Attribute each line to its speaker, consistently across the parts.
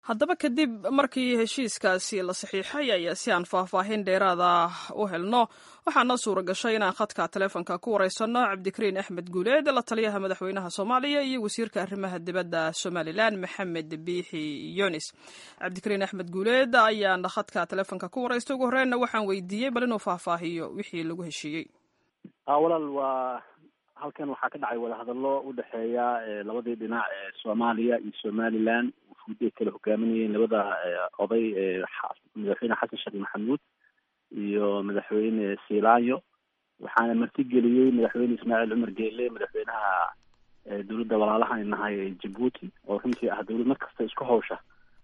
Speaker 1: haddaba kadib markii heshiiskaasi la saxiixay ayaa si aan faahfaahin dheeraada u helno waxaa noo suura gashay inaan khadka taleefonka ku wareysanno cabdikariin axmed guuleed la taliyaha madaxweynaha soomaaliya iyo wasiirka arrimaha dibadda somalilan maxamed biixi yunis cabdikariin axmed guuleed ayaan khadka taleefonka ku wareystay ugu horreynna waxaan weydiiyey bal inuu faahfaahiyo wixii lagu heshiiyey
Speaker 2: walaal waa halkan waxaa ka dhacay wadahadallo u dhexeeya labadii dhinac ee soomaaliya iyo somalilan wufuud ay kala hogaaminayeen labada oday madaxweyne xasan sheekh maxamuud iyo madaxweyne silaanyo waxaana martigeliyey madaxweyne ismaaciil cumar geele madaxweynaha dowladda walaalaha nahay ee jabuuti oo runtii ah dowlad markasta isku hawsha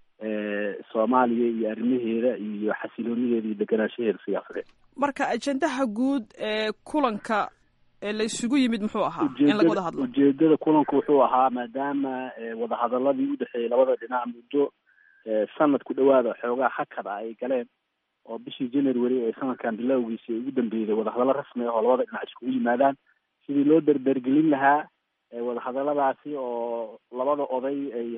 Speaker 2: soomaaliya iyo arrimaheeda iyo xasiloonideeda iyo deganaanshaheeda siyaasadeed
Speaker 1: marka ajendaha guud ee kulanka ee la isugu yimid muxuu ahaa in laga wada hadlo
Speaker 2: ujeedada kulanku wuxuu ahaa maadaama wadahadaladii udhexeeyay labada dhinac muddo sanad ku dhawaada xoogaa hakada ay galeen oo bishii january ee sanadkan bilowgiisi ay ugu dambeeyday wadahadallo rasmi ah oo labada dhinac iskugu yimaadaan sidii loo derdergelin lahaa wadahadaladaasi oo labada oday ay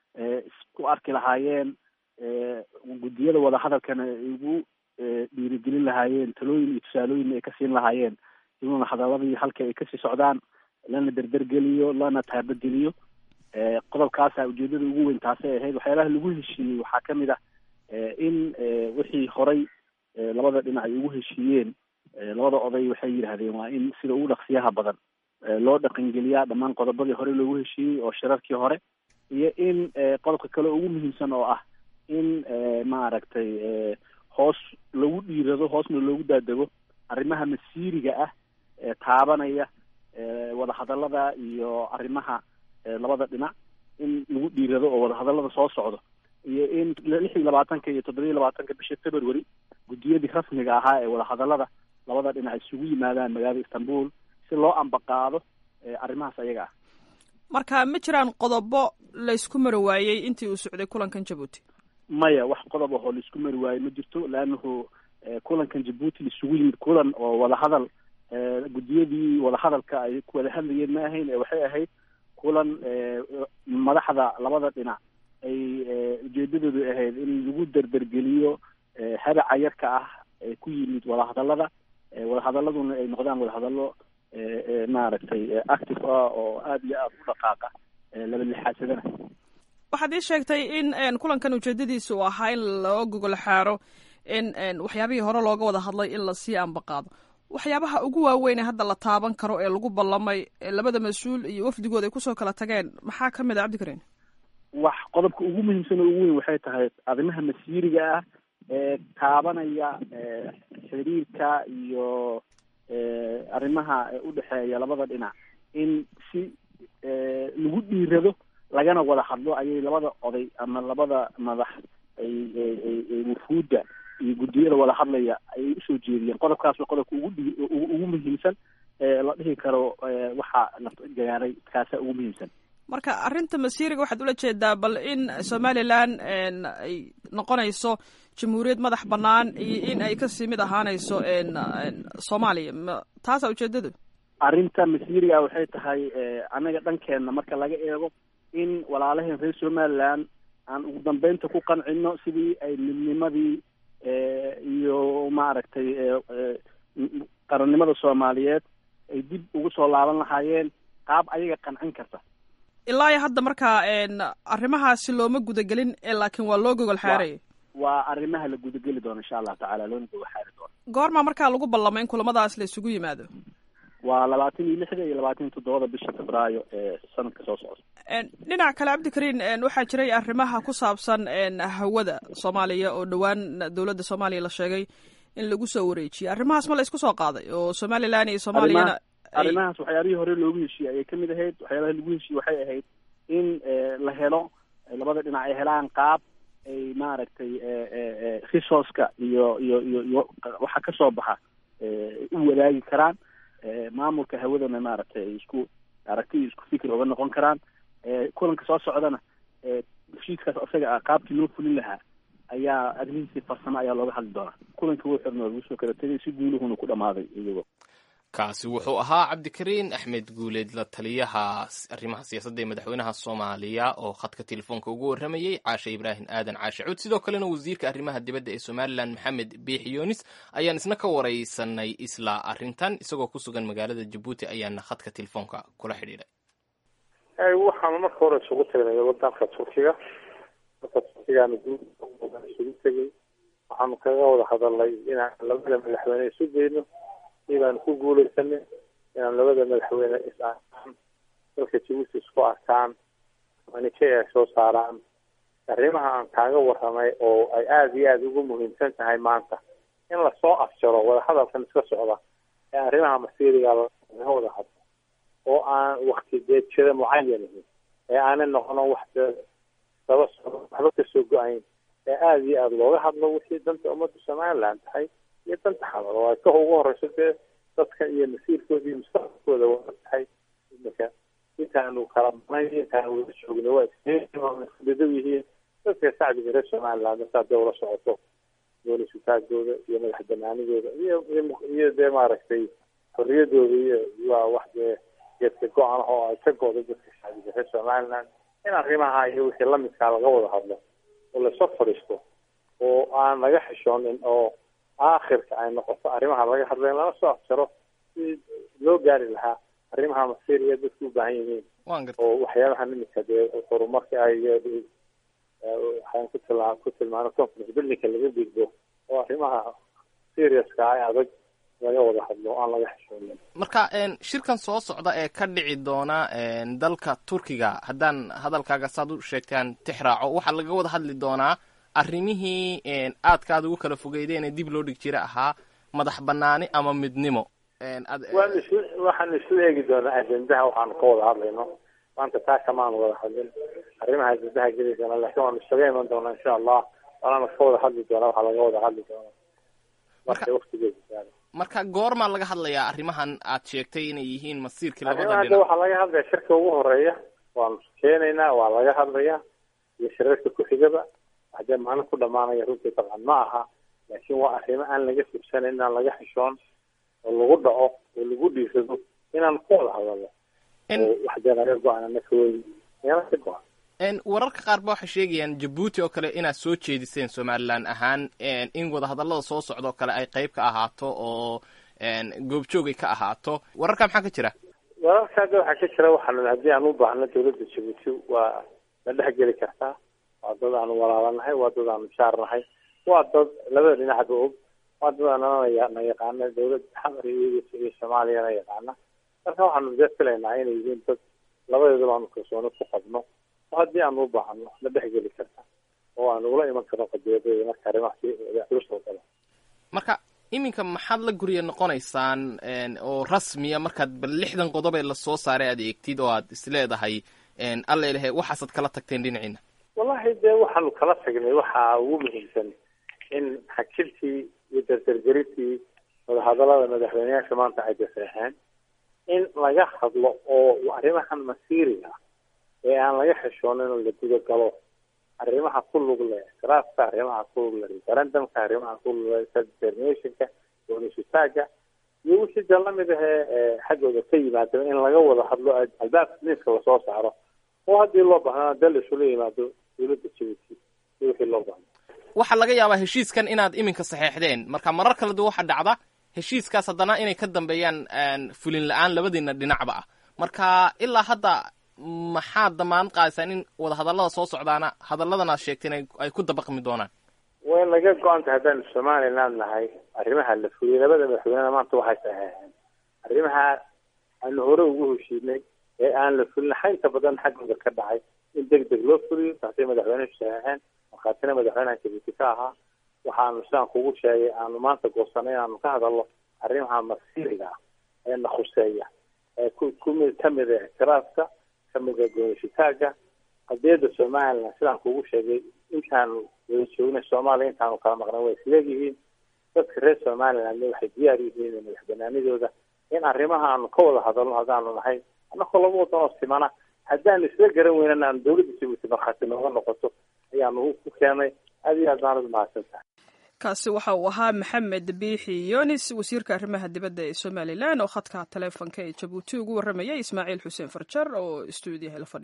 Speaker 2: isku arki lahaayeen guddiyada wadahadalkana ay ugu dhiirigelin lahaayeen talooyin iyo tusaalooyin ay ka siin lahaayeen inuuna hadaladii halka ay kasii socdaan lana derdergeliyo lana taabageliyo qodobkaasa ujeedada ugu weyn taasay ahayd waxyaalaha lagu heshiiyey waxaa kamid ah in wixii horay labada dhinac ay ugu heshiiyeen labada oday waxay yidhahdeen waa in sida ugu dhaqsiyaha badan loo dhaqangeliyaa dhammaan qodobadii hore loogu heshiiyey oo shirarkii hore iyo in qodobka kale ugu muhiimsan oo ah in maaragtay hoos lagu dhiirado hoosna loogu daadego arrimaha masiiriga ah ee taabanaya wadahadalada iyo arrimaha labada dhinac in lagu dhiirado oo wadahadalada soo socdo iyo in lix iyo labaatanka iyo toddoba iyo labaatanka bisha february guddiyadii rasmiga ahaa ee wadahadalada labada dhinac isugu yimaadaan magaalada istanbul si loo ambaqaado arrimahaas ayaga ah
Speaker 1: marka ma jiraan qodobo laysku mari waayey intii uu socday kulankan jabuuti
Speaker 2: maya wax qodob ahoo laisku mari waayo ma jirto leannahu kulankan jabuuti laisugu yimid kulan oo wadahadal guddiyadii wadahadalka ay ku wada hadlayeen ma ahayn ee waxay ahayd kulan madaxda labada dhinac ay ujeedadoodu ahayd in lagu derdergeliyo hadaca yarka ah ee ku yimid wadahadalada wadahadaladuna ay noqdaan wadahadalo maaragtay active ah oo aada iyo aada u dhaqaaqa laba lixaadsadana
Speaker 1: waxaad ii sheegtay in kulankan ujeedadiisa uu ahaa in loo gogol xaaro in waxyaabihii hore looga wada hadlay in lasii ambaqaado waxyaabaha ugu waaweyn ee hadda la taaban karo ee lagu ballamay labada mas-uul iyo wafdigood ay kusoo kala tageen maxaa ka mid a cabdikariin
Speaker 2: wax qodobka ugu muhiimsan oo ugu weyn waxay tahay arrimaha masiiriga ah ee taabanaya xiriirka iyo arrimaha udhexeeya labada dhinac in si lagu dhiirado lagana wada hadlo ayay labada oday ama labada madax ay ay wufuudda iyo guddiyada wada hadlaya ayay usoo jeediyeen qodobkaas waa qodobka ugu dhi ugu muhiimsan la dhihi karo waxa la gaaray kaasa ugu muhiimsan
Speaker 1: marka arrinta masiiriga waxaad ula jeedaa bal in somalilan ay noqonayso jamhuuriyad madax bannaan iyo in ay kasii mid ahaanayso soomaaliya taasa ujeedadu
Speaker 2: arrinta masiiriga waxay tahay anaga dhankeenna marka laga eego in walaalaheen reer somaliland aan ugu dambeynta ku qancino sidii ay midnimadii iyo maaragtay qarannimada soomaaliyeed ay dib ugu soo laaban lahaayeen qaab ayaga qancin karta
Speaker 1: ilaa iyo hadda markaa arrimahaasi looma gudagelin laakiin waa loo gogol xaaraya
Speaker 2: waa arrimaha la gudageli doono insha allahu tacala loona gogol xaari doono
Speaker 1: goormaa markaa lagu ballamay in kulamadaas la isugu yimaado
Speaker 2: waa labaatan iyo lixda iyo labaatan iyo toddobada bisha febraayo ee sanadka soo socda
Speaker 1: dhinac kale cabdikariin waxaa jiray arrimaha ku saabsan hawada soomaaliya oo dhowaan dowladda soomaaliya la sheegay in lagu soo wareejiyay arrimahaas ma la isku soo qaaday oo somalilan iyo soomaaliyana
Speaker 2: arrimahaas waxyaabihii hore loogu heshiiyey ayay kamid ahayd waxyaabaha lagu heshiiyey waxay ahayd in la helo labada dhinac ay helaan qaab ay maaragtay resourceka iyo iyo iyo iyo waxa kasoo baxa u wadaagi karaan maamulka hawadana maaragtay ay isku aragti iyo isku fikir oga noqon karaan kulanka soo socdana heshiiskaas isaga ah qaabkii loo fulin lahaa ayaa arrimihiisii farsamo ayaa looga hadli doonaa kulanka wuu xirna waa lagu soo kala tegay si guuluhuna ku dhamaaday iyagoo
Speaker 3: kaasi wuxuu ahaa cabdikariin axmed guuleed la taliyaha arrimaha siyaasadda ee madaxweynaha soomaaliya oo khadka telefoonka ugu warramayey caashe ibraahim aadan caashe cuud sidoo kalena wasiirka arrimaha dibadda ee somalilan maxamed biix yoonis ayaan isna ka waraysanay isla arrintan isagoo ku sugan magaalada jabuuti ayaana khadka telefoonka kula xidhiidhay
Speaker 4: waxaanu marka hore isugu tagnay wadanka turkiga dalka turkigaana isugu tegay waxaanu kaga wada hadalnay inaan labada madaxweyne isu geyno inaan ku guuleysanay inaan labada madaxweyne is arkaan dalka jabuuti isku arkaan manike ay soo saaraan arrimaha aan kaaga warramay oo ay aada iyo aada ugu muhiimsan tahay maanta in lasoo afjaro wadahadalkan iska socda ee arrimaha masiiriga laga wada hadlo oo aan wakti deejada mucayanihin ee aanay noqono wax daba socdo waxba kasoo go-ayn ee aada iyo aada looga hadlo wixii danta ummadda somaliland tahay iyo danta xamar oo ay ka ugu horeyso dee dadka iyo masiirkooda iyo mustaqbalkooda waa tahay imika intaanu kala maqnay intaanu wada joogno waa isdadow yihiin dadka shacbiga reer somaliland markaa dee ula socoto goolisutaagooda iyo madax banaanidooda iyo iyo dee maaragtay xorriyadooda iyo waa wax dee geedka go-an oo ay ka go-do dadka shacbiga reer somaliland in arrimaha iyo wixii lamidkaa laga wada hadlo oo lasoo fadhiisto oo aan laga xishoonin oo aakhirka ay noqoto arrimaha laga hadlay in lala soo afjaro si loo gaari lahaa arrimaha masiiriya dadku u baahan yihiin oo waxyaabaha nimidka dee horumarka ay waxaan ku tilmaa ku tilmaano conference buildingka laga gudbo oo arrimaha seriouska ay adag laga wada hadlo o aan laga xishoonin
Speaker 3: marka shirkan soo socda ee ka dhici doona dalka turkiga haddaan hadalkaaga saad u sheegtaan tixraaco waxaa laga wada hadli doonaa arrimihii aadka aad ugu kala fogeydeen ee dib loo dhig jira ahaa madax banaani ama midnimo
Speaker 4: waan is waxaan isu eegi doonaa ajendaha waxaanu ka wada hadlayno maanta taa kamaan wada hadlin arrimaha ajendaha geliysana laakiin waanu isaga iman doonaa insha allah waanaanu ka wada hadli doonaa waxaa laga wada hadli doonaa marka waktigeeda gaaro
Speaker 3: marka goormaa laga hadlayaa arrimahan aad sheegtay inay yihiin masiirkii labada
Speaker 4: arrimaha
Speaker 3: dhinac
Speaker 4: waxaa laga hadlaya shirka ugu horeeya waanu keenaynaa waa laga hadlayaa iyo shirarka ku-xigaba hadee maalin ku dhamaanaya runtii dabcan ma aha laakiin waa arrimo aan laga fursanan inaan laga xishoon oo lagu dhaco oo lagu dhiisado inaan ku wada hadalno oo waxdee laga go-aan ka weyn meela ka go-an
Speaker 3: wararka qaar ba waxay sheegayaan jabuuti oo kale inaad soo jeediseen somalilan ahaan in wadahadallada soo socda oo kale ay qayb ka ahaato oo goobjoogay ka ahaato wararka maxaa ka jira
Speaker 4: wararka hadda waxaa ka jira waxaan haddii aan u baahno dawladda jabuuti waa la dhexgeli kartaa waa dad aanu walaalanahay waa dad aanu jaarnahay waa dad labada dhinacba og waa dad aanana na yaqaana dawladda xamar iyo iyo soomaaliyana yaqaana marka waxaanu dee filaynaa inay yihiin dad labadeedaba aanu kalsooni ku qabno oo haddii aanu u baahno la dhexgeli karta oo aanu ula iman karno qadiyadooda marka arrimahaasi culus oo kale
Speaker 3: marka iminka maxaad la gurya noqonaysaan oo rasmiya markaad bal lixdan qodob ee lasoo saaray aad eegtid oo aad isleedahay alla ilahe waxaasaad kala tagteen dhinaciina
Speaker 4: wallahi dee waxaanu kala tagnay waxaa ugu muhiimsan in xakiltii iyo dardargerintii wadahadalada madaxweyneyaasha maanta ay daseexeen in laga hadlo oo arrimahan masiiriga ee aan laga xishoonin oo la gudagalo arrimaha ku lug leh ictiraafka arrimaha ku lug leh referendumka arrimaha ku lug leh determinationka doonisitaaga iyo wixii dee lamid ahee xaggooda ka yimaado in laga wada hadlo albaabka miiska lasoo saaro oo haddii loo baahnaa dee laisula yimaado dawladda jabuuti iyo wixii loo baahna
Speaker 3: waxaa laga yaabaa heshiiskan inaad iminka saxeexdeen marka marar kala duwan waxaa dhacda heshiiskaas haddana inay ka dambeeyaan fulin la-aan labadiina dhinacba ah marka ilaa hadda maxaad damaanad qaadaysaan in wadahadallada soo socdaana hadalladan aad sheegteen ay ku dabaqmi doonaan
Speaker 4: way naga go-anta haddaanu somaliland nahay arrimaha la fuliyay labada madaxweynena maanta waxay saxeexeen arrimaha aanu hore ugu heshiinay ee aan la fulin xaynta badan xaggooda ka dhacay in deg deg loo fuliyo taasay madaxweynehu saxeexeen markhaatina madaxweynaha jabuuti ka ahaa waxaanu sidaan kugu sheegay aanu maanta goosanay inaanu ka hadalno arrimaha masiiriga ah ee na khuseeya ee ku kumid kamid a ictiraafka kamid a goonisitaaga qadiyadda somaliland sidaan kugu sheegay intaanu wada joognay soomaaliya intaanu kala maqnay way isleegyihiin dadka reer somaliland waxay diyaar yihiin madax banaanidooda in arrimaha aanu ka wada hadalno haddaanu nahay annakoo laba wadan oo simana haddaanu isla garan weynana aanu dawladda jabuuti markhaati nooga noqoto ayaanu ku keenay aad iyo aad baanad mahadsan tahay
Speaker 1: kaasi waxa uu ahaa maxamed biixi yonis wasiirka arrimaha dibadda ee somalilan oo khadka taleefonka ee jabuuti ugu warramayay ismaaciil xuseen farjar oo stuudiyaha la fadhiya